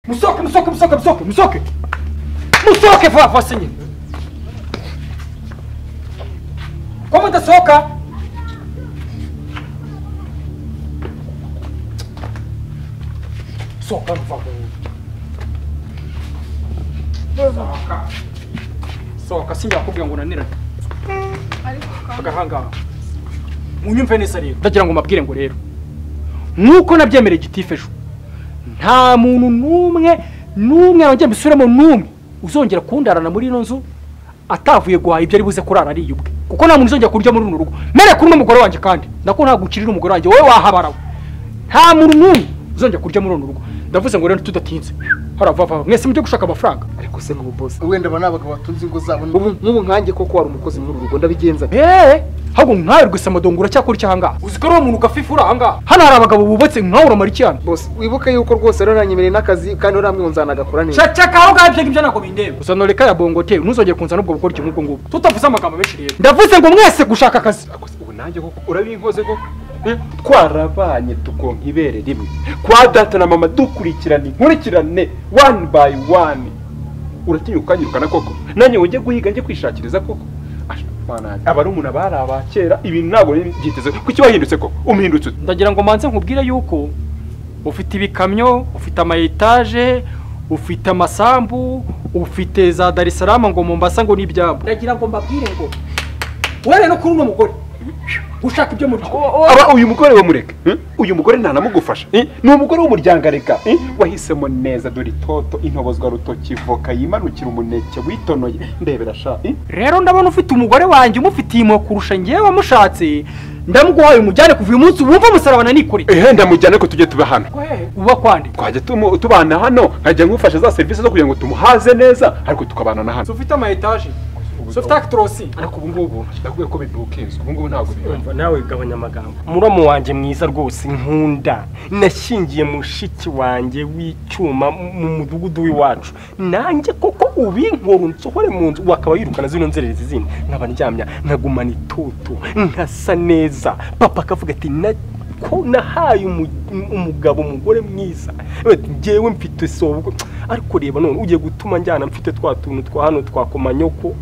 Msoke, msoke, msoke, msoke, msoke. Msoke fa fa sinyi. Kwa mta soka. Soka mfa. Soka. Soka sinja kubwira ngo nanira. Agahanga. Munyumve neza rero. Ndagira ngo mabwire ngo rero. Nkuko nabyemereye gitifu ejo. nta muntu n'umwe n'umwe yongera mbisubiremo n'umwe uzongera kundarana muri ino nzu atavuye guhaha ibyo ari buze kurara ari ubwe kuko nta muntu uzongera kurya muri runo rugo mere kuri uno mugore wanjye kandi nako ntabwo ukirira umugore wanjye wowe wahabara we nta muntu n'umwe uzongera kurya muri runo rugo ndavuze ngo rero tudatinze haravava mwese mujye gushaka amafaranga ariko se nk'ubu bose wenda aba ni abagabo batunze ingo zabo ubu nk'ubu nkanjye koko wari umukozi muri uru rugo ndabigenza nte? eee ahubwo nkawe rwese amadongo uracyakora iki ahangaha uzi ko ari uwo muntu ugafifura ahangaha hano hari abagabo bubatse nkawe uramara iki hano bose wibuke yuko rwose rero nanyemereye n'akazi kandi uramwe ngo nzanagakora neza cacaka aho ngaho ibyo ngibyo ntabwo bindeba gusa noreka ya bongote ntuzongere kunza n'ubwo gukora ikintu nk'ubwo ngubwo tutavuze amagambo menshi rero ndavuze ngo mwese gushaka akazi Ako se ubu nanjye koko urabinkoze koko Eh, twarabanye tukonka ibere rimwe kwa data na mama dukurikirane inkurikirane one by one uratinya ukanyirukana koko nanjye ujye guhiga njye kwishakiriza koko Ash, mwana, abarumuna bari aba kera ibi ntabwo byiteze kuki wahindutse koko umuhindutse ute ndagira ngo manze nkubwire yuko ufite ibikamyo ufite ama etaje ufite amasambu ufite za dar es salaam ngo mombasa ngo n'ibyabo ndagira ngo mbabwire ngo urebe no kuri uno mugore ushaka ibyo murya aba uyu mugore we mureka eh? uyu mugore ntanamugufasha eh? ni umugore w'umuryango areka eh? wahisemo neza dore itoto intobozwa rutoki voka yimanukira umuneke witonoye ndebera sha eh? rero ndabona ufite umugore wanjye umufitiye impuhwe kurusha ngewe wamushatse ndamuguhaye umujyane kuva uyu munsi wumva umusarabana nikoreye ehe ndamujyana ariko tujye tuba hano uba kwande twajya tumu- tubana hano nkajya nkufasha za serivisi zo kugira ngo tumuhaze neza ariko tukabana na hano ufite ama etaje torosi ariko ubu ngubu ndakubwiye ko bidukinzwe ubu ngubu ntabwo bibaho umva nawe gabanya amagambo muramu wanjye mwiza rwose nkunda nashyingiye mushiki wanjye w'icyuma mu mudugudu w'iwacu nanjye koko ubinkora unsohore mu nzu wakaba wirukana zino nzererezi zindi nkaba ndyamya nkagumana itoto nkasa neza papa akavuga ati na ko nahaye umu- umugabo umugore mwiza ngewe mfite sobwo ariko reba none ugiye gutuma njyana mfite twa tuntu twa hano twa komanyoko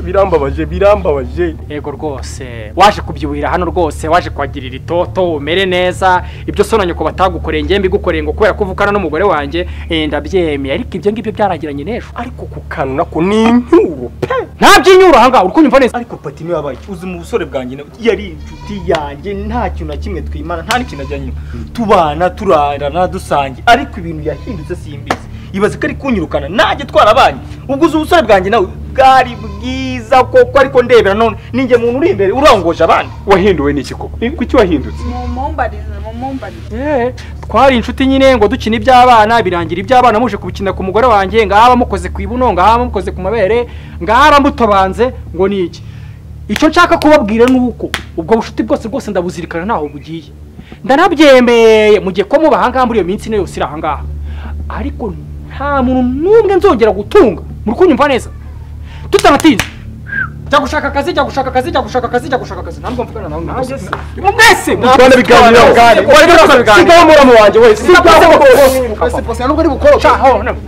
birambabaje birambabaje yego rwose waje kubyuhira hano rwose waje kwagirira itoto umere neza ibyo so na nyoko batagukoreye ngewe mbigukoreye ngo kubera ko uvukana n'umugore wanjye eh, ndabyemeye ariko ibyo ngibyo byarangiranye n'ejo ariko ku kantu nako ni incyuro pe nta by'inyuro ahangaha uri kunyumva neza ariko pati niwe wabaye iki? uzi mu busore bwanjye nawe yari inshuti yanjye nta kintu na kimwe twimana nta n'ikintu ajyanye tubana turarana dusangiye ariko ibintu yahindutse simbizi ibaze ko ari kunyirukana najye twarabanye ubwo uzi ubusore bwanjye nawe bwari bwiza koko ariko ndebera none ninjye muntu uri imbere urongoje abandi wahinduwe n'iki koko Eh, kuki wahindutse mumumbarize mumumbarize Eh, twari inshuti nyine ngo dukine iby'abana birangira iby'abana muje kubikina ku mugore wanjye ngaha mukoze ku ibuno ngaha mukoze ku mabere ngaha bamutobanze ngo ni iki icyo nshaka kubabwira ni uko ubwo bushuti bwose rwose ndabuzirikana ntaho bugiye ndanabyemeye mu gihe ko muba ahangaha muri iyo minsi ine yose iri ahangaha ariko nta muntu n'umwe nzongera gutunga muri kunyumva neza tutanatinze jya gushaka akazi jya gushaka akazi jya gushaka akazi jya gushaka akazi ntabwo mvugana nawe mwese mwese twanabiganiraho sigaho muramu wanjye we sigaho ese pasi ntabwo ari bukoro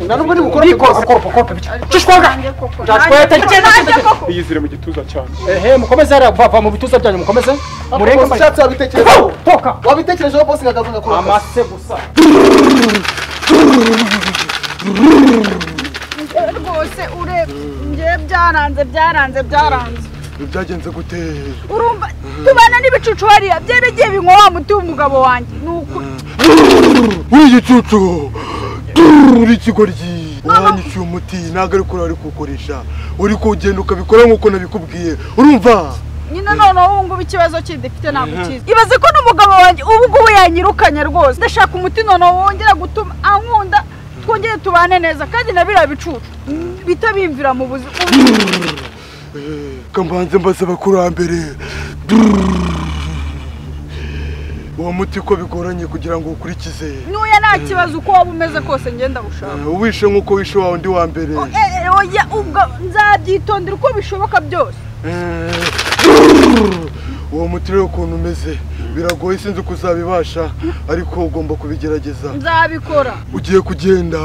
ntabwo ari gukora Nanjye koko, nanjye koko, nanjye koko. yizire mu gituza cyane ehe mukomeze hariya vava mu bituza byanyu mukomeze murenge murenge mbaye ushatse wabitekerezaho toka wabitekerejeho bose nkagaruka ngakora akazi. amase gusa rwose urebye njye byaranze byaranze byaranze byagenze gute urumva tubana n'ibicucu hariya byari bigiye binywa wa muti w'umugabo wanjye ni ukuri uri igicucu uri ikigoryi wanyishyuye umuti ntabwo ariko urari kuwukoresha uri kugenda ukabikora nk'uko nabikubwiye urumva nyine noneho ubu ngubu ikibazo kindi mfite ntabwo kizi ibaze ko n'umugabo wanjye ubu ngubu yanyirukanye rwose ndashaka umuti noneho wongera gutuma ankunda twongere tubane neza kandi na biriya bicucu bitabimvira mu buzima Eh, kamanze mbaze abakurambere uwo muti ko bigoranye kugira ngo ukurikize n'uya nta kibazo uko waba umeze kose ngenda gushaka Eh, uwishe nk'uko wishe wawe undi wa mbere oya ubwo nzabyitondera uko bishoboka byose Eh, uwo muti rero ukuntu umeze biragoye sinzi uko uzabibasha ariko ugomba kubigerageza nzabikora ugiye kugenda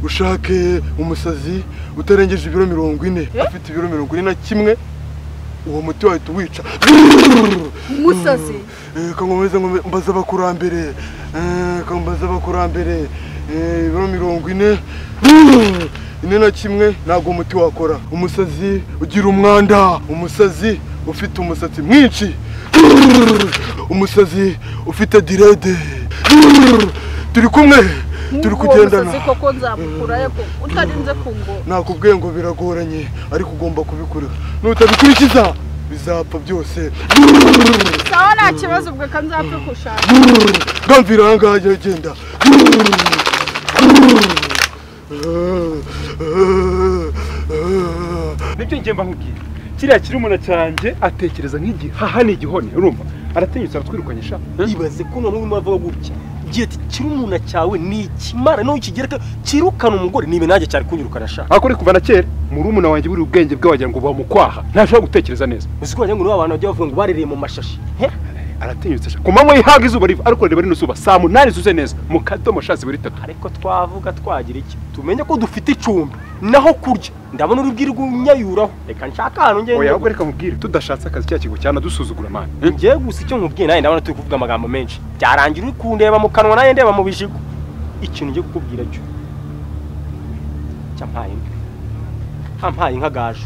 ushake umusazi utarengeje ibiro mirongo ine afite ibiro mirongo ine na kimwe uwo muti wahita uwica umusazi Eh, kankomeze nkome- mbaze abakurambere eh, ka- mbaze abakurambere eh, ibiro mirongo ine ine na kimwe ntabwo umuti wakora umusazi ugira umwanda umusazi ufite umusatsi mwinshi umusazi ufite direde turi kumwe turi Nk'ubwo uwo kugendana musazi koko nzamukura ariko utarinze kungora nakubwiye ngo biragoranye ariko ugomba kubikora nutabikurikiza bizapfa byose sawa nta kibazo ubwo reka nzapfe kushaka bwamvira aha ngaha jya genda nibyo njye mba nkubwiye kiriya kiri umuna cyanjye atekereza nk'igihaha ni igihone urumva aratinyutse aratwirukanye sha ibaze ko noneho urimo uravuga gutya igihe kirumuna cyawe ni ikimara n'uwo kigereka kirukana umugore niba nanjye cyari kunyirukana ashaka ariko uri kuva na kera murumuna wanjye buri ubwenge bwe wagira ngo bamukwaha ntashobora gutekereza neza uzi ko wagira ngo nibo abantu bajya bavuga ngo barereye mu mashashi he aratinyutse sha ku manywa yihaga izuba riva ariko reba rino zuba saa munani zuze neza mu kadomo sha zibura itatu ariko twavuga twagira iki tumenye ko dufite icumbi naho kurya ndabona urubwira rw'unyayuraho reka nshaka ahantu oya ngende ahubwo reka mubwire tudashatse akazi cya kigo cyanadusuzugura mani ngiye gusa icyo nkubwiye nawe ndabona turi kuvuga amagambo menshi byarangira uri kundeba mu kanwa nawe ndeba mu bijigo ikintu ngiye kukubwira cyo cyampaye inka hampaye inka gaje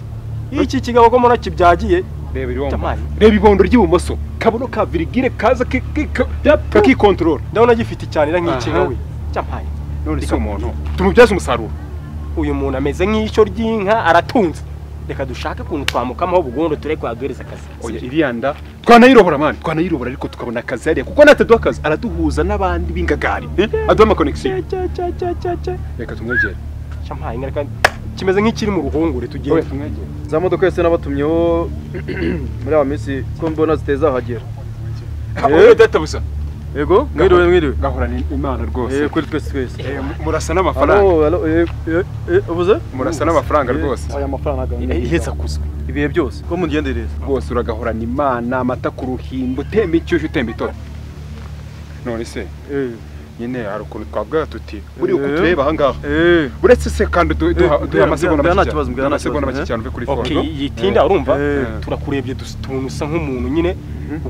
iki kigabo ko muraki byagiye reba ibondo Jamali. reba ibondo ry'ibumoso kabono ka virigire kaza ki- ki- ka- kakikontorora ndabona gifite icyanira nk'ikinga Aha. we cyampaye none si umuntu tumubyaze umusaruro uyu muntu ameze nk'ishyo ry'inka aratunze reka dushake ukuntu twamukamaho bugondo turi kuhaduhereza akazi oya iriya nda twanayirobora mani twanayirobora ariko tukabona akazi hariya kuko nataduha akazi araduhuza n'abandi b'ingagari eh? aduha amakonegisiyo reka tumwegere cyampaye inka reka kimeze nk'ikiri mu ruhongore tugiye oya tumwegere za modoka yose nabatumyeho muri aba minsi ko mbona zitazahagera oya data busa yego mwiriwe mwiriwe gahorana imana Eh, rwose kuri twese twese Eh, mu- murasa n'amafaranga Alo, alo, eh, eh, eh, ubuze murasa n'amafaranga rwose aya mafaranga iheza kuzwe ibihe byose ko mungendereza rwose uragahorana imana amata ku ruhimbi utemba inshyushyu utemba itoro none se Eh, nyine hari ukuntu twavuga tuti buri uko Eh. tureba aha ngaha eh, uretse se kandi du- duha Eh, duha amasegonda mbwira- mbwira nta make kibazo, cyane mbwira duha nta amasegonda kibazo, make eh. cyane uve kuri Ok, fondo yitinda urumva Eh. turakurebye dusa- tubona usa nk'umuntu nyine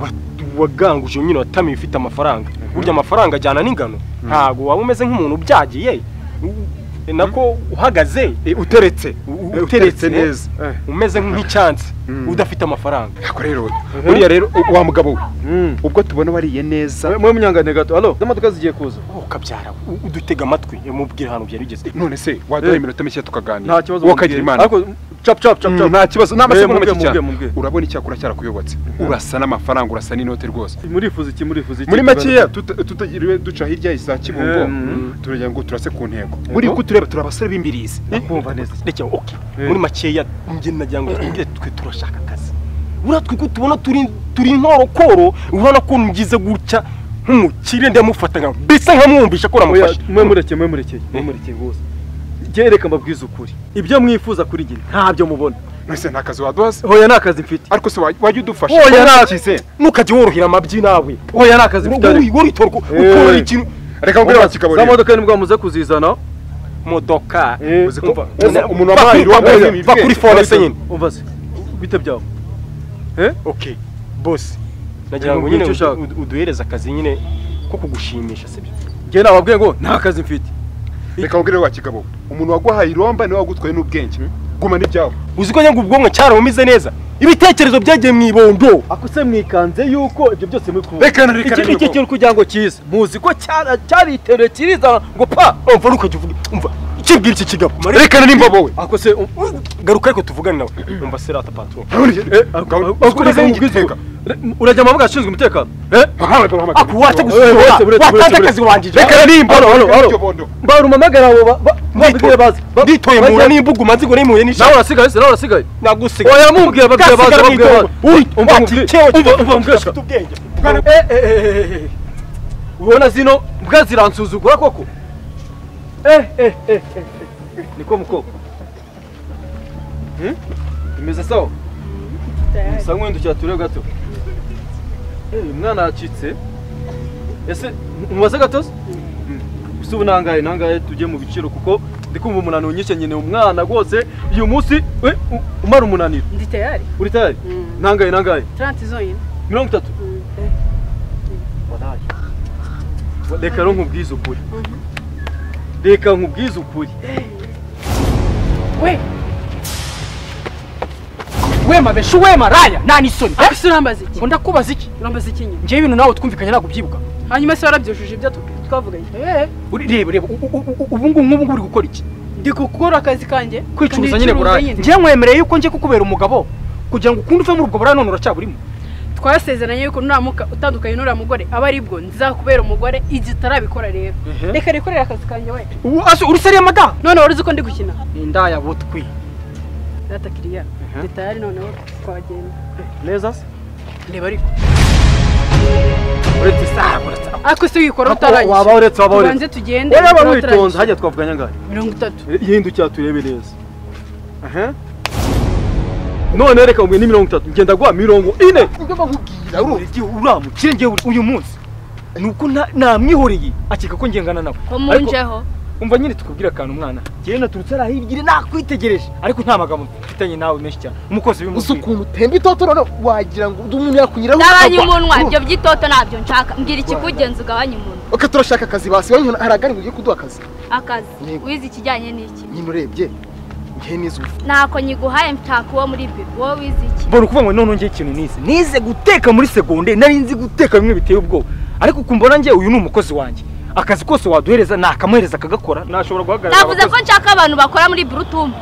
wa- waganguje nyine watamiye ufite amafaranga burya amafaranga ajyana n'ingano ntabwo waba umeze nk'umuntu ubyagiye u- nako uhagaze Eh, uteretse u- Eh, uteretse neza eh. umeze nk'icyansi udafite amafaranga Ariko rero buriya rero u- wa mugabo we ubwo tubona wariye neza mwe munyangane gato alo z'amaduka zigiye kuza wowe ukabyara u- udutega amatwi mubwira ahantu byari bigeze none se waduha Eh. iminota mike tukaganira nta kibazo wowe mubwire. ukagira imana ariko cap cap cap Mm, cap nta kibazo nta masegonda mubwire, make cyane mubwire, mubwire. urabona icyakura cyarakuyobatse urasa n'amafaranga urasa n'inote rwose murifuza iki murifuza iki muri makeya tuta- tutagiriwe duca hirya za kibungo Eh, mm. turagira ngo turase ku ntego buri uko tureba turi abasore b'imbirizi kumva neza rekera ok Eh. muri makeya njye nagira ngo twongere twe turashaka akazi uriya twe ko tubona turi turi inkorokoro urabona ko ngize gutya nk'umukire ndamufata nka bisa nkamwumvisha ko Oya, uramufasha mwe murekeye mwe murekeye mwe murekeye rwose njye reka mbabwize ukuri ibyo mwifuza kuri njye ntabyo mubona mbese nta kazi waduhaze hoya nta kazi mfite ariko se waj- wajya udufasha Oya, Urabona nta- tukize. ntukajye worohera amabyi nawe hoya nta kazi mfite ariko. woritorwa Eh. ukora ikintu reka nkubwire Oya, wa kikabo za rero modoka nibwo muze kuzizana modoka Eh, uzi ko umva, uzi umva, umuntu bakuri- wabaye bakuri- irwambaye bakuri fone se nyine umva se bite byawe ok bose nagira ngo Mubwire nyine icyo ushaka. udu- uduhereze akazi nyine ko kugushimisha sibyo njye nababwiye ngo nta kazi mfite reka nkubwire wa kigabo umuntu waguhaye iromba niwe wagutwaye n'ubwenge guma n'ibyawe uzi ko nyine ubwonko cyarabumeze neza ibitekerezo byagiye mu ibondo ako se mwikanze yuko ibyo byose muri kubona Reka na reka Iki- reka iki reka. kintu kugira ngo kize muzi ko cyara- cyariteruye kirizana ngo pa umva ntukajya uvuga umva ikibwira iki kigabo Mari- rekana nimba wowe ako se um- garuka ariko tuvugane nawe umva serata patron eh, ako- ako- ako ukomeze reka nkubwize nk'igitega ngo- re- urajya mu mabuga ashinzwe umutekano eh aku wacha Eh, gusura buretse, buretse, watanze buretse, akazi wanjije rekana nimba Hano, hano, hano. mbara umamagara abo ba- ba- babibwire baze Ba- nditoye bajya- mura n'imbuga umanzi ngo nimuye n'ishaka nawe urasigaye se nawe urasigaye nagusiga oya mubwire babwire baze Gasigara babwire mu baze itongo. Uy, umva Ati, mubwire- "Cewe, umva kigabo, umva mubwire ufite ubwenge Eh, eh, eh, eh, eh. ubona zino mbwa ziransuzugura koko Eh, eh, eh, eh, eh. niko mukobwa imeze sawa musa nk'uwindukira turebe gato umwana yacitse ese mubaze gatozi gusa ubu nangahe nangahe tujye mu biciro kuko ndi kumva umunaniro unyishye nyine umwana rwose uyu munsi we u- umara umunaniro ndi tayari uri tayari nangahe nangahe taranti zonyine mirongo itatu Walayi. reka rero nkubwize ukuri reka nkubwize ukuri we wema beshu wema raya nani isoni eh? ese urambaza iki ngo ndakubaza iki urambaza iki nyine njyewe ibintu nawe twumvikanye ntabwo ubyibuka hanyuma se warabyujuje ibyo tu- twavuganye eh Uri- reba reba u- u- u- ubu ngubu nk'ubu ngubu uri gukora iki ndi gukora akazi kanjye kwicuruza Ndi nyine gucuruza buraya nyine. njyewe nkwemereye yuko njye kukubera umugabo kugira ngo ukundi uve muri ubwo buraya none uracyaburimo twasezeranye yuko nuramuka utandukanye n'uriya mugore aba ari bwo nzakubera umugore igihe utarabikora rero reka rekorera akazi kanjye we ubu ase uri seriye madamu none wari uzi ko ndi gukina indaya butwi data kiriya ndi tayari noneho twagenda neza se reba ariko ariko se wikora waba utarangije uretse waba uretse tubanze tugende ureba wikora witonze utarangije. hajya twavuga nyangahe mirongo itatu yihindukira turebe neza aha none reka umwe ni mirongo itatu ngenda guha mirongo ine urebye uramukire njyewe uyu munsi ni uko nta- namwihoreye akeka ko ngengana nawe Ariko- komunjeho umva nyine tukubwira akantu mwana njyewe naturutse hariya hirya nakwitegereje ariko nta magambo mfitanye nawe menshi cyane umukozi uzi w'imuziki ukuntu utemba itoto noneho wagira ngo undi umuntu yakunyuraho Gabanya ukagwa. umunwa, ibyo by'itoto ntabyo nshaka. Mbwira ikikugenza ugabanya umunwa. Ok, turashaka akazi basi wowe nkuna haragari ngo ugiye kuduha akazi Akazi, Yego. wize ikijyanye n'iki? nyine urebye ngewe n'izuba Ntako nyiguhaye mtaka uwo muri bibi, wowe wize iki? mbona ukuvuga ngo none njye ikintu nize nize guteka muri segonde nari nzi guteka bimwe biteye ubwoba ariko ukumbona njye uyu ni umukozi wanjye akazi kose waduhereza nakamuhereza akagakora nashobora guhagarara Navuze ko nshaka abantu bakora muri Brutum.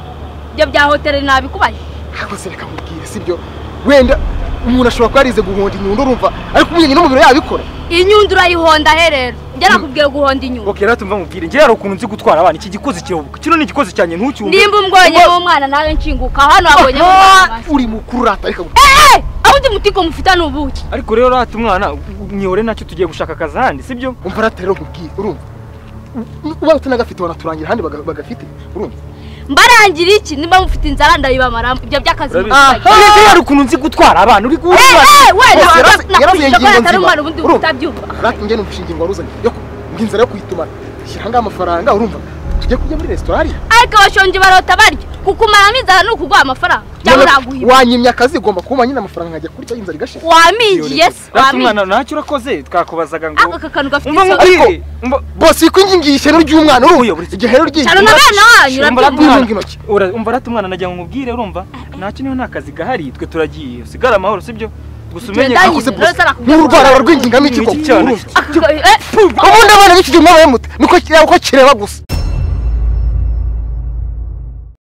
Ibyo bya hoteli nabikubaye. ntabwo reka mubwire sibyo wenda umuntu ashobora kuba yarize guhonda inyundo urumva ariko umwenyine n'umubiri yabikora Inyundo urayihonda he rero? Njye nakubwiye guhonda inyundo. okay rero tumva mubwire njye hari ukuntu nzi gutwara abana iki gikozi kiyoboka kino ni igikozi cyanjye ntucyumve Nimba umbonye nk'umwana nawe nshinguka hano wabonye nk'umwana. uri mukuru urata reka Eh, eh, aho undi mutiko mufitane ubuki. ariko rero rata umwana u- mwihore nacyo tugiye gushaka akazi ahandi sibyo umva urata rero nkubwire urumva uba utanagafite wanaturangira ahandi baga- bagafite urumva Mbarangira iki? Nimba mufite inzara ndayibamaramo. Ibyo by'akazi mukubage. uretse hari ukuntu nzi gutwara abana uri Eh, guhura eh, we, Bose yarazi- nakubwira yarazi ko ingingo atari nzima. umwana ubundi Urumva? utabyumva. rata njye numva inshinge ngo waruzanye yo ngo inzara yo kuyitumana shyira ahangaha amafaranga urumva tujye kujya muri resitora hariya ariko abashonji barota barya kukumaramo inzara ni ukuguha amafaranga cyangwa uraguhiba wanyimye akazi ugomba kuba nyine amafaranga nkajya kurya inzara igashira waminjiye se rata waminjiye umwana ntacyo urakoze twakubazaga ako ngo aka kantu gafite umva isoga nkubwire umva bose ko ingingi ishyano ry'umwana urumva igihe rero cyane n'abana wanyu Umva rata urabyumva umwana- Ntunga intoki. ura- umva rata umwana nagira ngo nkubwire urumva ntacyo niho nta kazi gahari twe turagiye usigare amahoro sibyo gusa umenye Tugenda Akose nyine, bose, rero sarakubwira. n'urwara aba rw'ingingano iki Ni koko iki cyane? urumva Aka- eh, ubundi abana b'iki gihe mwaba muto niko kireba ko kireba gusa